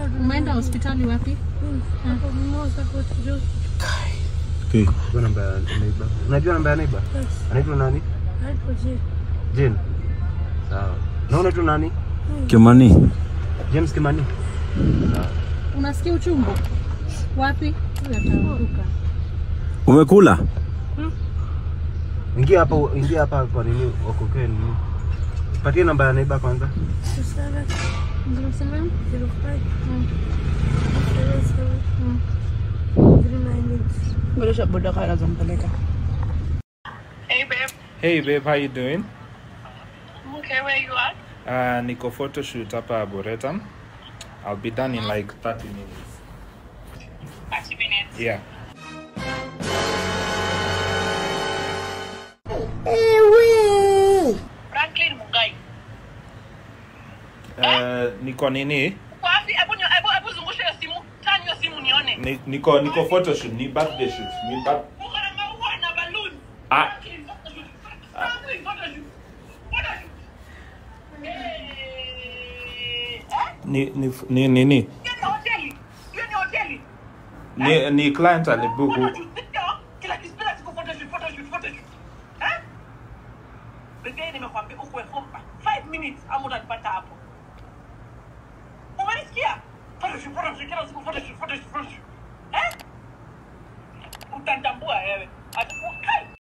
Umeenda hospitali wapi? Hapo Mimosa Court Joe. Okay. Unajua namba ya neighbor? Unajua namba ya neighbor? Yes. Anaitwa nani? Hapo je. Jane. Sawa. Na unaitwa nani? Kimani. James Kimani. Sawa. Unasikia uchungu? Wapi? Ataanguka. Umekula? Ingia hapa, ingia hapa kwa nini wakokee nini? Patie namba ya neighbor kwanza. Two seven Zero seven? zero five Mm. seven seven Mm. three nine eight. Ngoja boda kaya zampeleka. Hey babe, Hey babe, how you doing? okay, where you at? Uh, niko photo shoot hapa Boretam. I'll be done in like 30 minutes. 30 minutes. Yeah. Franklin Mugai. Uh, niko nini? Uko wapi? Hebu nyo- hebu hebu zungusha hiyo simu. Turn hiyo simu nione. Ni, niko niko photo shoot, ni birthday shoot. Ni bir- Uko na maua na balloon. Ah. Franklin photo shoot. Franklin photo shoot. Photo shoot. Eh. Eh? ni ni ni nini? Hiyo ni hoteli. Hiyo ni hoteli. Ni ni client alibuku. Photo shoot. Ndio. Kila kitu kila siku photo shoot, photo shoot, photo shoot. Eh? Bebe nimekwambia ukwe fupa. 5 minutes ama utanipata hapo. Umenisikia? Photo shoot, photo shoot, kila siku photo shoot, photo shoot, photo shoot. Eh? Utanitambua wewe. Ata-